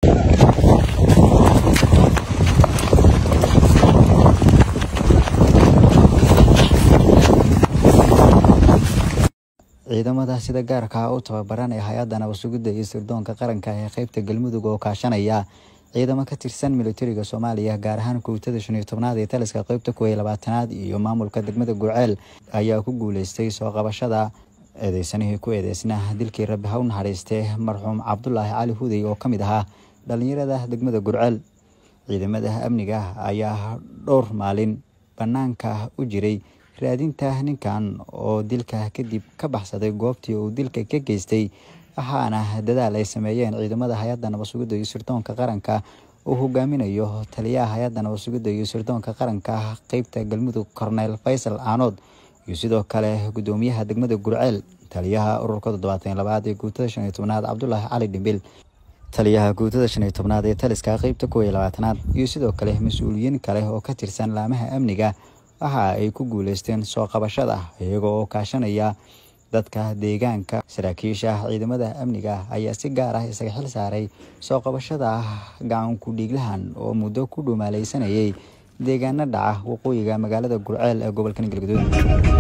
ciidamada sida gaarka ah u tababaran ee hay-adda nabadsugidda iyo sirdoonka qaranka ee qeybta galmudug oo kaashanaya ciidamo ka tirsan militariga soomaaliya gaar ahaan kowtada shan iyo tobnaad ee taliska qeybta kuwa iyo labaatanaad iyo maamulka degmada gurceel ayaa ku guuleystay soo qabashada eedeysanihii ku eedeysnaa dilkii rabbi ha u naxariistee marxuum cabdulaahi cali hudey oo ka mid ahaa dhallinyarada degmada gurceel ciidamada amniga ayaa dhowr maalin bannaanka u jiray raadinta ninkan oo dilka kadib ka baxsaday goobtii uu dilka ka geystay waxaana dadaal ay sameeyeen ciidamada hay-adda nabadsugidda iyo sirdoonka qaranka uu hogaaminayo taliyaha hay-adda nabadsugidda iyo sirdoonka qaranka qeybta galmudug korneyl faysal aanood iyo sidoo kale gudoomiyaha degmada gurceel taliyaha ururka toddobaatan labaad ee guutada shan iyo tobnaad cabdulaahi cali dhimbil taliyaha guutada shan iyo tobnaad ee taliska qeybta kuwa iyo labaatanaad iyo sidoo kale mas-uuliyiin kale oo ka tirsan laamaha amniga waxa ay ku guuleysteen soo qabashada iyaga oo kaashanaya dadka deegaanka saraakiisha ciidamada amniga ayaa si gaar ah isaga xil saaray soo qabashada gacanku dhiiglahan oo muddo ku dhumaaleysanayay deegaano dhaca waqooyiga magaalada gurceel ee gobolka galgaduud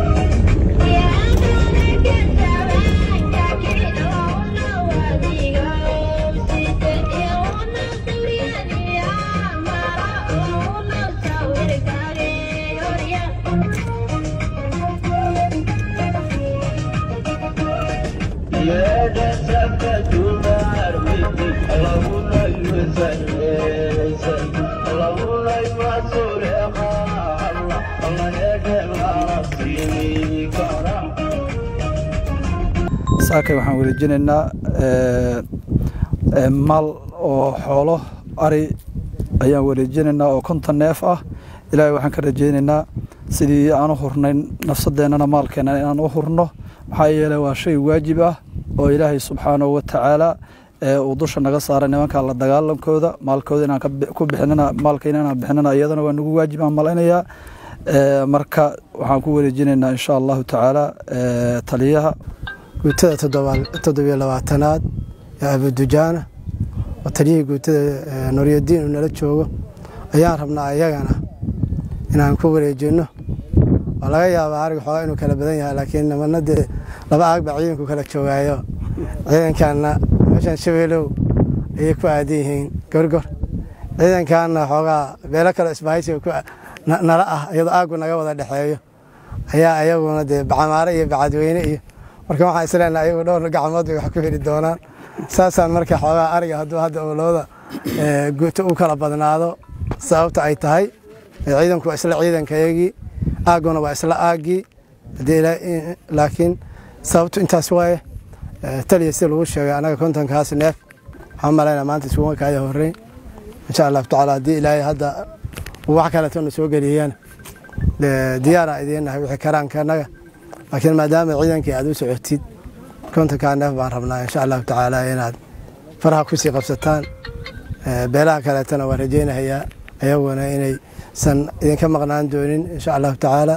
saakay waxaan wareejinaynaa maal oo xoolo ari ayaan wareejinaynaa oo konton neef ah ilaahay waxaan ka rajaynaynaa sidii aan u hurnayn nafsadeennana maalkeena inaan u hurno maxaa yeeley waa shay waajib ah oo ilaahay subxaanahu wa tacaala uu dusha naga saaray nimanka la dagaalankooda maalkooda inaan ku bixinana maalkayna inaan bixinana iyadana waa nagu waajib aan malaynayaa marka waxaan ku wareejinaynaa insha allahu tacaala taliyaha guutada toddobiyo labaatanaad ee abudujaana oo taliyihii guutada nuryadiin uu nala joogo ayaan rabnaa iyagana inaan ku wareejinno waa laga yaabaa arig xoogaa inuu kala badan yahay laakiin nimana dee laba aagba ciidanku kala joogaayo ciidankaana meeshan shabeelow ayay ku aadan yihiin gorgor ciidankaana xoogaa beelo kale isbahaysiga nala ah iyadoo aaggu naga wada dhexeeyo ayaa ayaguna dee bacamaare iyo bacadweyne iyo marka waxaan isleenaha ayagu dhowr gacmood bay wax ku heli doonaan saasaan marka xoogaa ariga hadduu hadda owlooda guuto u kala badnaado sababta ay tahay ciidanku waa isla ciidankayagii aagguna waa isla aaggii laakiin sababtu intaas waaye taliya si lagu sheegay anaga kontonkaas neef waxaan malaynaa maanta isugu kaaya horreyn insha allahu tacaala haddii ilaahay hadda wax kaleetona soo geliyana diyaara idiinnahay wixii karaanka annaga laakiin maadaama ciidankii aad u socotid kontonkaa neef baan rabnaa insha allahu tacaala inaad faraha kusii qabsataan beelaha kaleetana waan rajaynahayaa ayaguna inaysan idinka maqnaan doonin insha allahu tacaala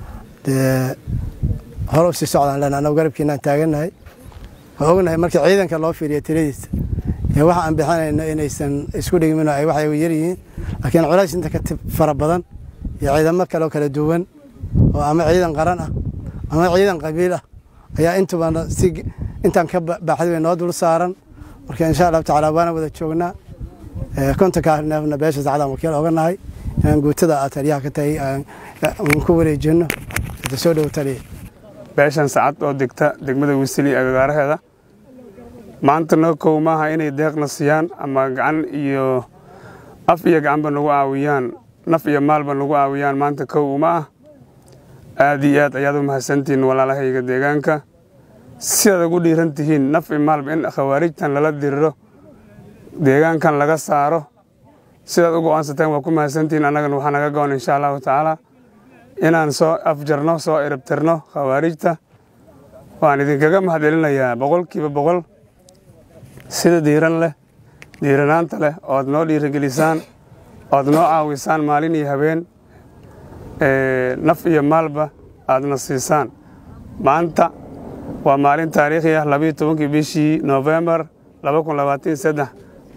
hore usii socdaan lena anagu garabkiinaan taagannahay waa ognahay marka ciidanka loo fiiriya tiradiisa iyo waxa aan bixinayno inaysan isku dhigmin oo ay waxay yaryihiin laakiin culays inta ka fara badan iyo ciidamo kaleo kala duwan oo ama ciidan qaran ah ama ciidan qabiil ah ayaa intubana si intaan ka baaxday way noo dul saaran marka insha allahu tacaala waana wada joognaa kontonkaa neefna beesha sacadaan wakiil oga nahay inaan guutada aad taliyaha ka tahay aan ku wareejinno hada soo dhow taliya beeshan sacad oo degta degmada wisili agagaaraheeda maanta noo kow maaha inay deeqna siiyaan ama gacan iyo af iyo gacanba nagu caawiyaan naf iyo maalba nagu caawiyaan maanta kow uma ah aad iyo aad ayaad u mahadsantihiin walaalahayga deegaanka sidaad ugu dhiiran tihiin naf iyo maalba in khawaarijtan lala diriro deegaankan laga saaro sidaad u go'aansateen waa ku mahadsantihiin annagana waxaa naga go'an insha allahu tacaala inaan soo afjarno soo erabtirno khawaarijta waan idinkaga mahadcelinayaa boqolkiiba boqol sida diiran leh diiranaanta leh oad noo dhiirigelisaan oad noo caawisaan maalin iyo habeen naf iyo maalba aadna siisaan maanta waa maalin taariikhi ah labayo tobankii bishii noofembar laba kun labaatan saddex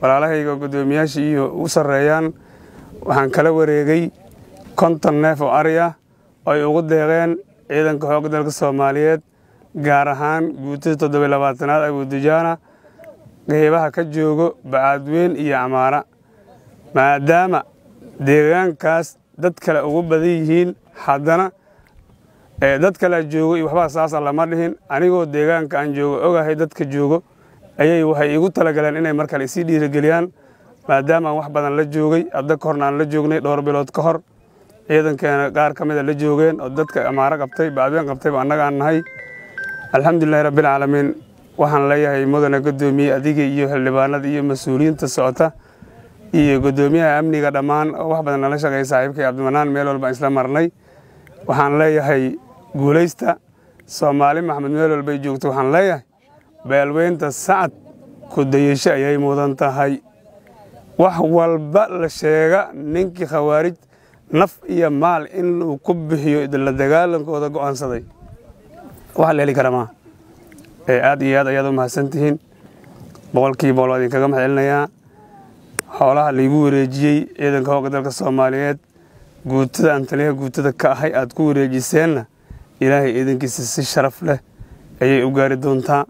walaalahayga guddoomiyaasha iyo u sarreeyaan waxaan kala wareegay konton neef oo ari ah oo ay ugu deeqeen ciidanka xoogga dalka soomaaliyeed gaar ahaan guutada toddobiy labaatanaad abuudujaana qeybaha ka joogo bacaadweyn iyo camaara maadaama deegaankaas dad kale ugu badan yihiin haddana dad kalea joogo iyo waxbaa saasa lama dhihin anigoo deegaanka aan joogo ogahay dadka joogo ayay waxay igu talagaleen inay mar kale isii dhiirigeliyaan maadaama aan wax badan la joogay adda ka horna aan la joognay dhowr bilood ka hor ciidankeena qaar ka mida la joogeen oo dadka amaaro qabtay bacdeen qabtayba annaga aan nahay alxamdulilahi rabbilcaalamiin waxaan leeyahay mudane guddoomiye adiga iyo xildhibaanada iyo mas-uuliyiinta socota iyo guddoomiyaha amniga dhammaan oo wax badan nala shaqeeya saaxiibkay cabdimanaan meel walba isla marnay waxaan leeyahay guulaysta soomaali maxamed meel walbay joogto waxaan leeyahay beelweynta sacad kudayasho ayay mudan tahay wax walba la sheega ninkii khawaarij naf iyo maal inuu ku bixiyo la dagaalankooda go'aansaday wax la heli kara maa aad iyo aad ayaad u mahadsantihiin boqolkiiba boqol waa idinkaga mahad celinayaa xoolaha laygu wareejiyey ciidanka hoogga dalka soomaaliyeed guutada aan taliyaha guutada ka ahay aad ku wareejiseenna ilaahay ciidankiisa si sharaf leh ayay u gaari doontaa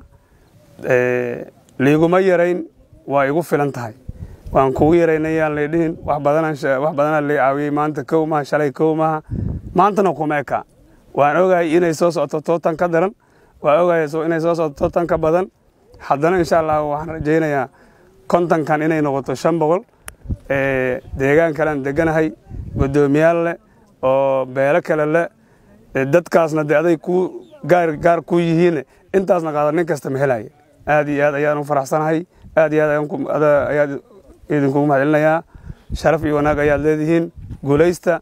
liiguma yarayn waa igu filan tahay waan kugu yaraynayaan lay dhihin wax badanaa lay caawiyey maanta kow maha shalay kow maha maantana kuma eka waan ogahay inay soo socoto tootan ka daran waan ogahay inay soo socoto tootan ka badan haddana insha allah waxaan rajaynayaa kontankan inay noqoto shan boqol deegaan kalean deganahay guddoomiyaal leh oo beelo kale leh dadkaasna de aday ku gaar ku yihiin intaasna qaada nin kasta ma helaya aad iyo aad ayaan u faraxsanahay aad iyo aad ayaad idinkugu mahad celinayaa sharaf iyo wanaag ayaad leedihiin guulaysta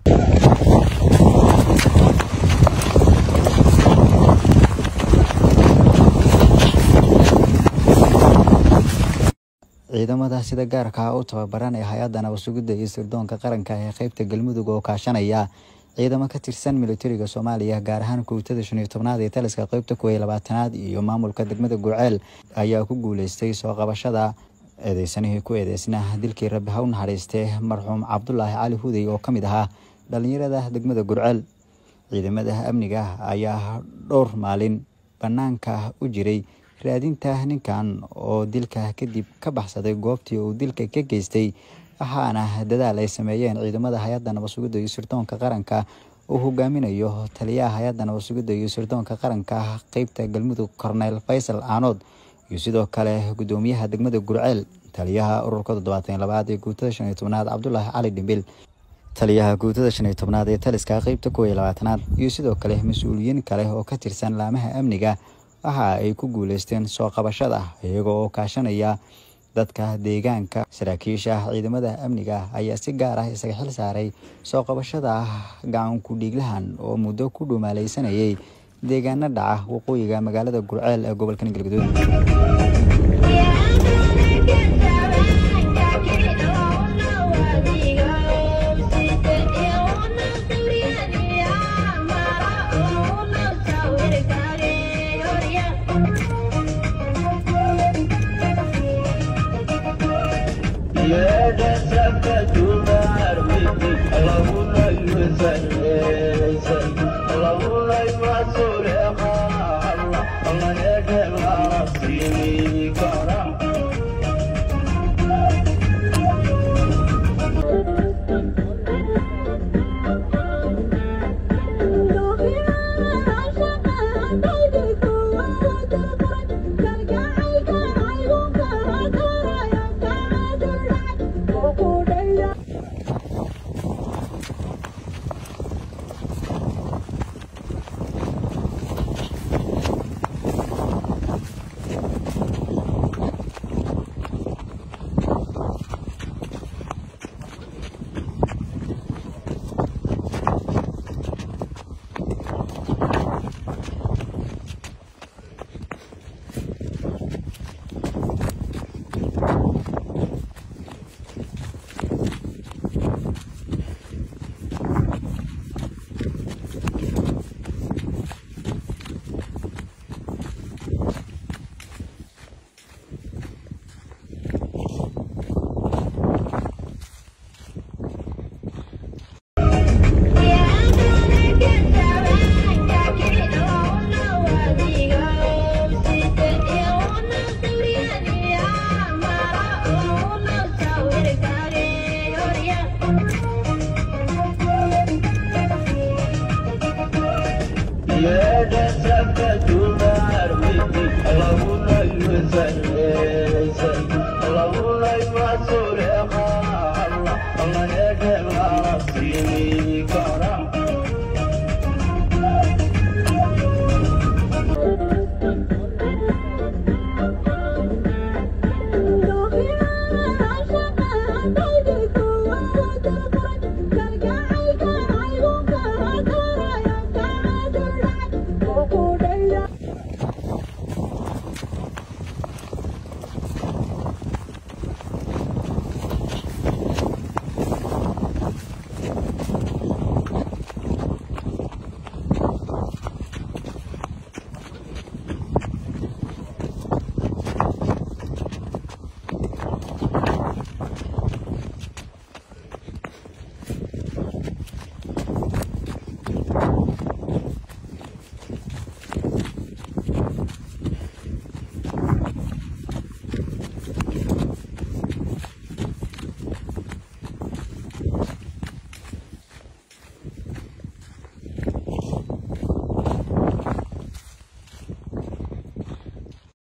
ciidamada sida gaarka ah u tababaran ee hay-adda nabasugidda iyo sirdoonka qaranka ee qeybta galmudug oo kaashanaya ciidamo ka tirsan militariga soomaaliya gaar ahaan kuutada shan iyo tobnaad ee taliska qeybta kuway labaatanaad iyo maamulka degmada gurceel ayaa ku guuleystay soo qabashada eedeysanihii ku eedeysnaa dilkii rabbi ha u naxariistee marxuum cabdulaahi cali hudey oo ka mid ahaa dhallinyarada degmada gurceel ciidamada amniga ayaa dhowr maalin bannaanka u jiray raadinta ninkan oo dilka kadib ka baxsaday goobtii uu dilka ka geystay waxaana dadaal ay sameeyeen ciidamada hay-adda nabasugidda iyo sirdoonka qaranka uu hogaaminayo taliyaha hay-adda nabasugidda iyo sirdoonka qaranka qeybta galmudug korneyl faysal aanood iyo sidoo kale guddoomiyaha degmada gurceel taliyaha ururka toddobaatan labaad ee guutada shan iyo tobnaad cabdulaahi cali dhimbil taliyaha guutada shan iyo tobnaad ee taliska qeybta kuwa iyo labaatanaad iyo sidoo kale mas-uuliyiin kale oo ka tirsan laamaha amniga waxa ay ku guuleysteen soo qabashada iyaga oo kaashanaya dadka deegaanka saraakiisha ciidamada amniga ayaa si gaar ah isaga xil saaray soo qabashada gacanku dhiiglahan oo muddo ku dhumaalaysanayay deegaano dhaca waqooyiga magaalada gurceel ee gobolka galgaduud الله الله يا جمال